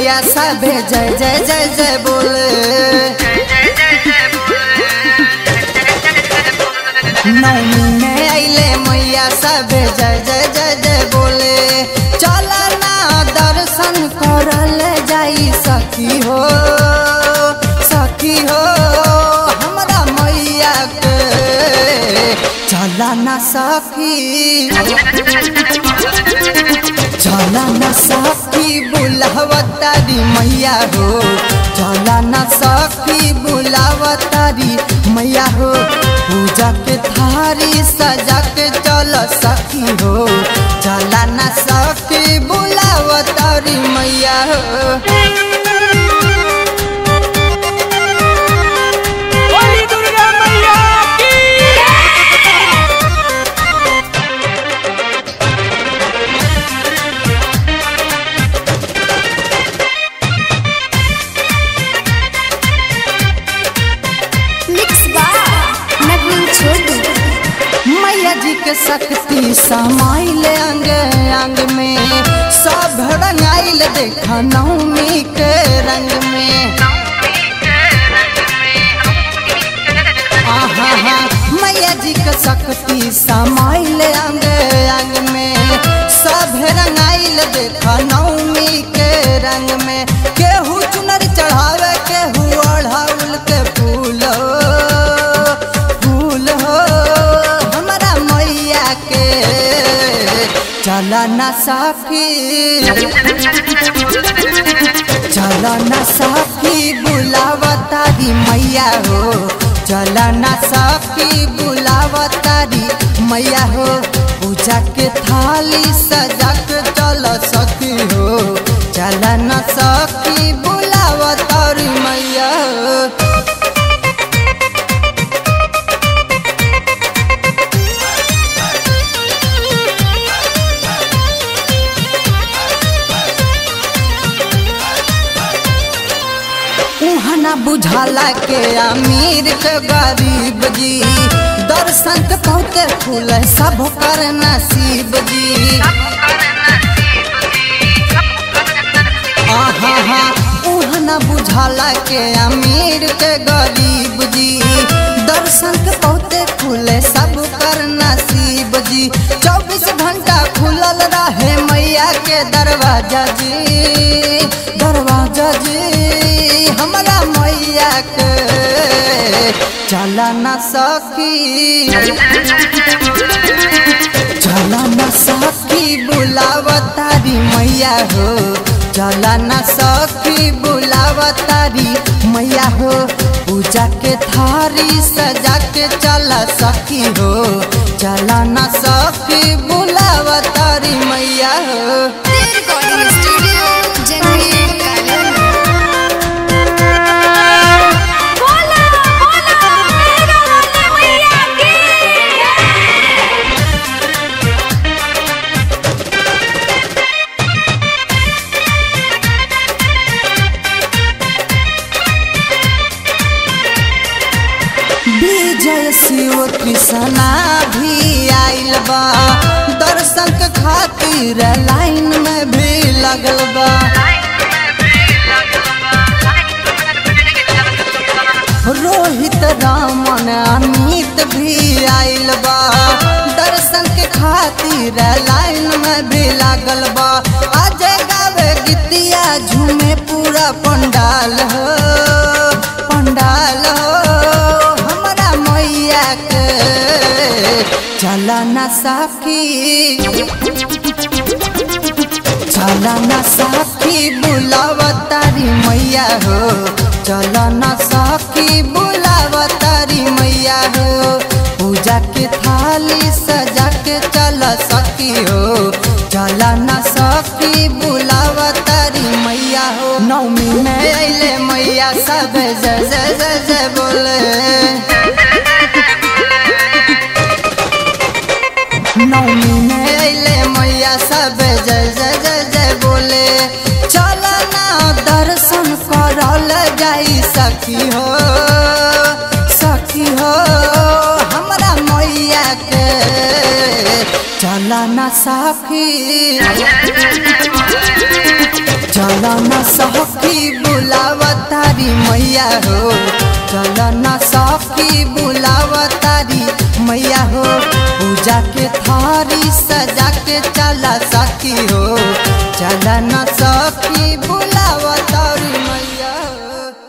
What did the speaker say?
मैया सबे जय जय जय जय बोले नौमी में अइले मैया सबे जय जय जय जय बोले चल ना दर्शन करल जाई सखी हो सखी हो हमरा मैया के चला ना सखी चला न सखी बुलावतारी मैया हो चला न सखी बुलावतारी मैया हो पूजा के थारी सजा के चल सखी हो चला न सखी बुलावतारी मैया हो बोली दुर्गा मैया की मिक्स बार नवीन छोटू मैया जी के शक्ति समाइल अंग अंग में सब रंगाइल देखा नवमी के रंग में आहा हा मैया जी के शक्ति समाइल अंग अंग में सब रंगाइल देखा नवमी के रंग में केहू चुनर चढ़ावे केहू अढ़ाउल के फूल हो फूल हो हमारा मैया के चला न साफी चला न साफी बुलावतारी मैया हो चला न साफी बुलावतारी मैया हो पूजा के थाली सजा के चल सकी हो चला न सखी बुलावतारी मैया हो उहना बुझाला के अमीर के गरीब जी दर्शन के बहुते फूल है, सब कर नसीब जी आहा हा उहना बुझाला के अमीर के गरीब जी दर्शन के बहुते फूल है, सब कर नसीब जी चौबीस घंटा खुलल रहे मैया के दरवाजा जी दरवाजा जी हमरा मैया के चला न सखी चला न सखी बुलावतारी मैया हो चला न सखी बुलावतारी मैया हो पूजा के थारी सजा के चला सखी हो चला न सखी बुलावतारी मैया हो रिकॉर्डिंग स्टूडियो जनवी गार्डन बोला बोला मेरा वाले मैया की विजय शिव कृष्णा भी आइल बा दर्शन के खातिर लाइन में भी लगल बा रोहित रामन अमित भी आइल बा दर्शन के खातिर लाइन में भी लागल बा अजय गावे गीतिया झूमे पूरा पंडाल हो पंडाल हो हमरा मैया के चला न साखी चला न साखी बुलावतारी मैया हो चला न साखी बुलावतारी मैया हो पूजा के थाली सजा के चल सकी हो चला न सखी बुलावतारी मैया हो नौमी में अइले मैया सब जय जय जय जय बोले नौमी में अइले मैया सब जय जय जय जय बोले चल ना दर्शन करल जाई सखी हो सखी हो हमरा मैया के चल ना सखी चल न सखी बुलाव तारी मैया हो चल न सखी बुलाव तारी मैया हो पूजा के थारी सजा के चला सखी हो चल न सखी